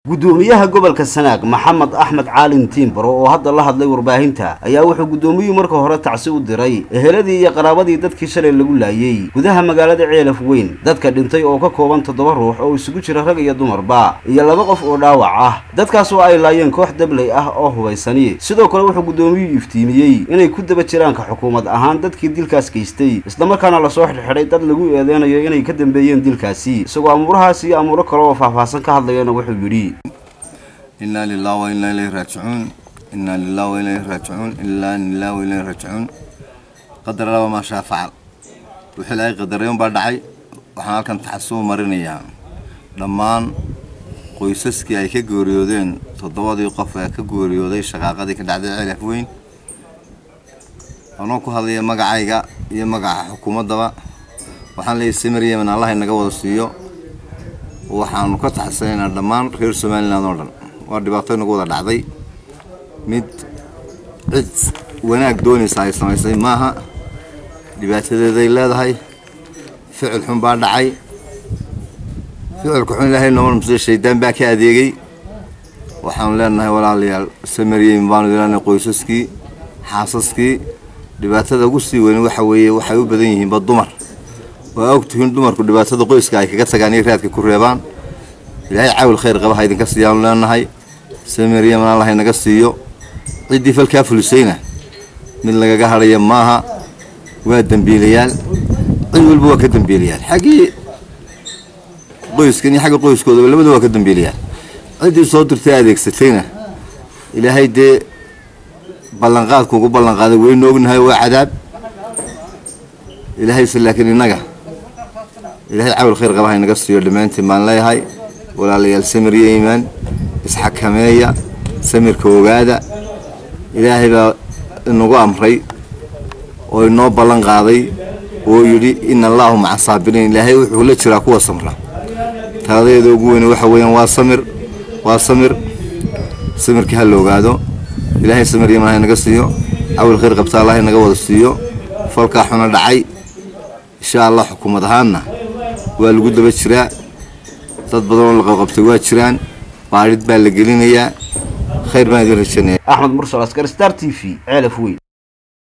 guddoomiyaha gobolka sanaag maxamed axmed caalin tiimbaro oo hadda la hadlay warbaahinta ayaa wuxuu guddoomiyuhu marka hore tacsi u diray eheladii iyo qaraabadii dadkii shalay lagu laayey gudaha magaalada ceelaf weyn dadka dhintay oo ka kooban toddoba ruux oo isugu jira rag iyo dumarba iyo laba qof oo dhaawac ah dadkaas oo ay laayeen koox dabley ah oo hubaysani sidoo kale wuxuu guddoomiyuhu iftiimiyey inay ku daba jiraanka xukuumad ahaan dadkii dilkaas geystay islamarkaana lasoo xidhxidhay dad lagu eedeynayo inay ka dambeeyeen dilkaasi isagoo amuurahaas iyo amuuro kale oo faahfaahsan ka hadlayana wuxuu yidhi inaa lilah wa inaa ilayhi raajicuun inaa lilah wa ilayhi raajicuun ilaa lilah wa ilayhi raajicuun qadar laba maa shaa facal wixii ilaahay qadaray unbaa dhacay waxaan halkan taxasuub marinayaa dhammaan qoysaskii ay ka geeriyoodeen toddobadii qof ee ka geeriyooday shaqaaqadii ka dhacday ceelaf weyn anoo ku hadlaya magacayga iyo magaca xukuumaddaba waxaan leeyahay samir yemen allah inaga wada siiyo waxaanu ka taxsanaynaa dhammaan reer somalilan oo dhan waa dhibaato inagu wada dhacday mid cid wanaag doonaysa ay samaysay maaha dhibaatadeeday leedahay ficil xun baa dhacay ficilka xun ilaahay nooma muse shaydaan baa ka adeegay waxaanu leenahay walaalayaal samaryeyn baanu ilaalinay qoysaskii xaasaskii dhibaatada ugu sii weyn waxa weeye waxay u badan yihiinba dumar waa ogtihiin dumarku dhibaatada qoyska ay kaga tagaan iyo raadka ku reebaan ilaahay caawil khayr qaba ha idinka siiyaanu leenahay samaryeman allah inaga siiyo ciddii falkaa fulisayna mid lagaga hadhaya maaha waa dembiilayaal cid walba waa ka dembiilayaal xaggii qoyskan iyo xagga qoyskoodaba labada waa ka dembiilayaal ciddii soo dirtay adeegsatayna ilaahay dee ballanqaadku ugu ballanqaaday waynu ognahay waa cadaab ilaahayse laakiin innaga ilaahay caawil khayr qaba ha inaga siiyo dhammaantiin baan leeyahay walaalayaal samir iyo iimaan isxakameeya samirka ogaada ilaahay baa inagu amray oo inoo ballan qaaday oo yidhi ina allaahu maca saabiriin ilaahay wuxuu la jiraa kuwa samra taladeeda ugu weyne waxa weeyaan waa samir waa samir samirka ha la ogaado ilaahay samir yaman ha inaga siiyo cawil khayr qabta allah inaga wada siiyo falkaa xuna dhacay insha allah xukuumad ahaanna waa lagu daba jiraa dad badan oo la qabqabtay waa jiraan baadhid baa la gelinayaa khayr baan idin rajanaya axmed mursal askar star t v ceelaf weyn